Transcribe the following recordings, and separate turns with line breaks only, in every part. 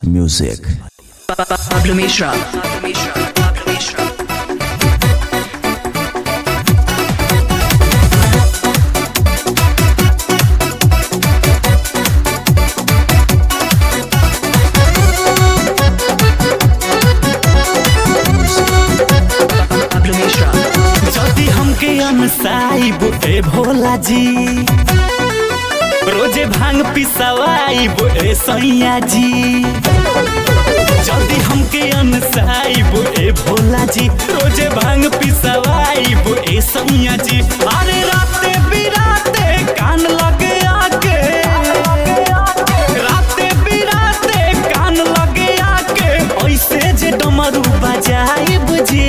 Music.
Pablo Mishra. Pablo Mishra. Pablo Mishra. Pablo Mishra.
যদি हमके अनसाइब ए भोला जी रोजे भांग पिसवाइब ए सैया जी যদি हमके अनसाइब ए भोला जी रोजे भांग पिसवाइब ए सैया जी अरे राते बिराते कान लगे आके राते बिराते कान लगे आके ऐसे जे डमरू बजाइब जी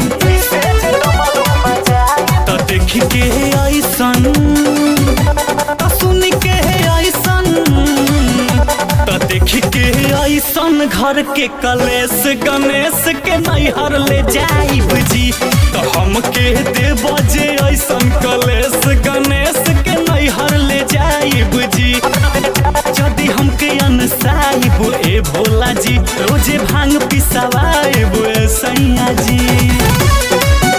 त देख के ऐसन त सुन के ऐसन त देख के ऐसन घर के कलेश गणेश के नैहर ले जाइब जी त हम के देव जे ऐसन कलेश गणेश के नैहर ले जाइब जी यदि हमके अनसाइब ए भोला जी रोजे भांग पिसवाइब ए सैया जी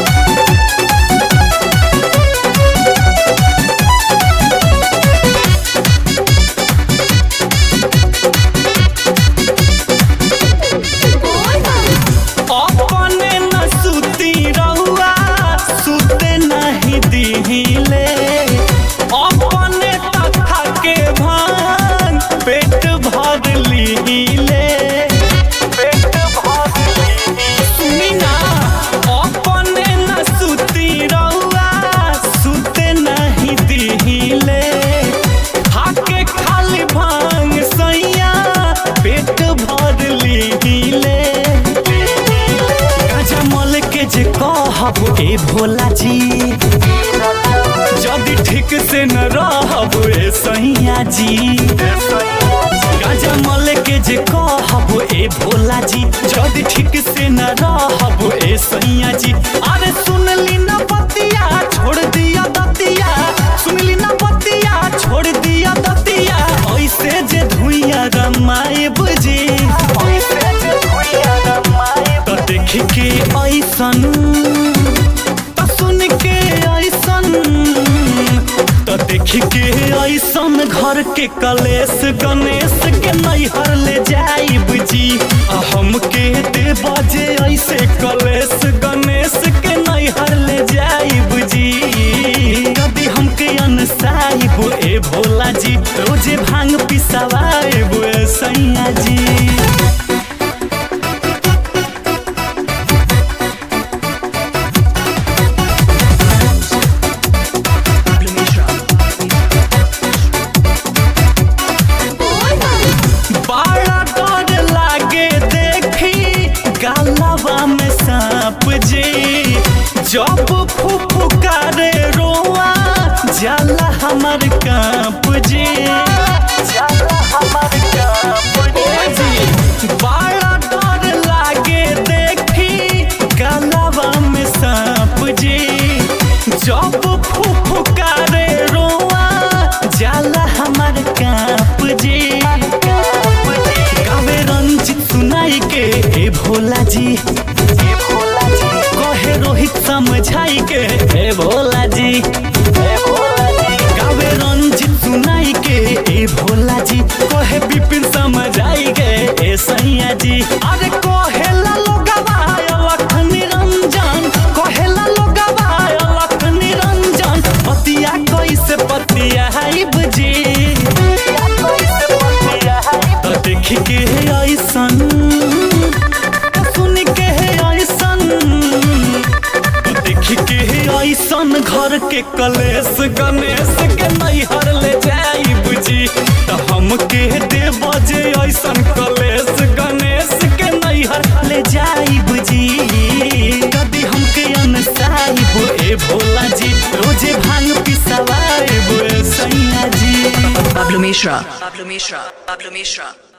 अपने न सुती रहुआ सुते नहीं दिहिले अपने तथा के भांग पेट भर लीले पेट भर सुनी ना अपने न सुती रहुआ सुते नहीं दिहिले खाके खाली भांग सैया पेट भर लीले गाजा मल के जे कहब ए भोला जी जदि ठीक से न रहब ए सैया जी गाजा मल के जे कहब ए भोला जी जदि ठीक से न रहब ए सैया जी अरे सुन ली न बतिया छोड़ दिया दतिया सुन ली न बतिया छोड़ दिया दतिया ऐसे जे धुइया रमाएब जी ऐसे जे धुइया रमाएब त देख के ऐसन त सुन के ऐसन त देख के ऐसन घर के कलेश गणेश के नैहर ले जाइब जी आ हम के दे बजे ऐसे कलेश गणेश के नैहर ले जाइब जी यदि हमके अनसाइब ए भोला जी रोजे भांग पिसवाइब ए सैया जी
Pablo Mishra.
बड़ा डर लागे देखी गालवा में सांप जी जब फुफुकारे रोआ जाला हमर कांप जी जाला हमर कांप जी बड़ा डर लागे देखी गालवा में सांप जी जब फुफुकारे रोआ जाला हमर कांप जी गावे रंजित सुनाई के ए भोला जी ए भोला जी कहे रोहित समझाई के ए भोला जी ए भोला जी गावे रंजित सुनाई के ए भोला जी कहे विपिन समझाई के ए सैया जी अरे कहेला लोगवा अलख निरंजन कहेला लोगवा अलख निरंजन पतिया कैसे पतिया हाइब जी त देख के ऐसन त सुन के ऐसन त देख के ऐसन घर के कलेश गणेश के नैहर ले जाइब जी त हम के दे बजे ऐसन कलेश गणेश के नैहर ले जाइब जी यदि हमके अनसाइब ए भोला जी रोजे भांग पिसवाइब ए सैया जी
Pablo Mishra. Pablo Mishra. Pablo Mishra.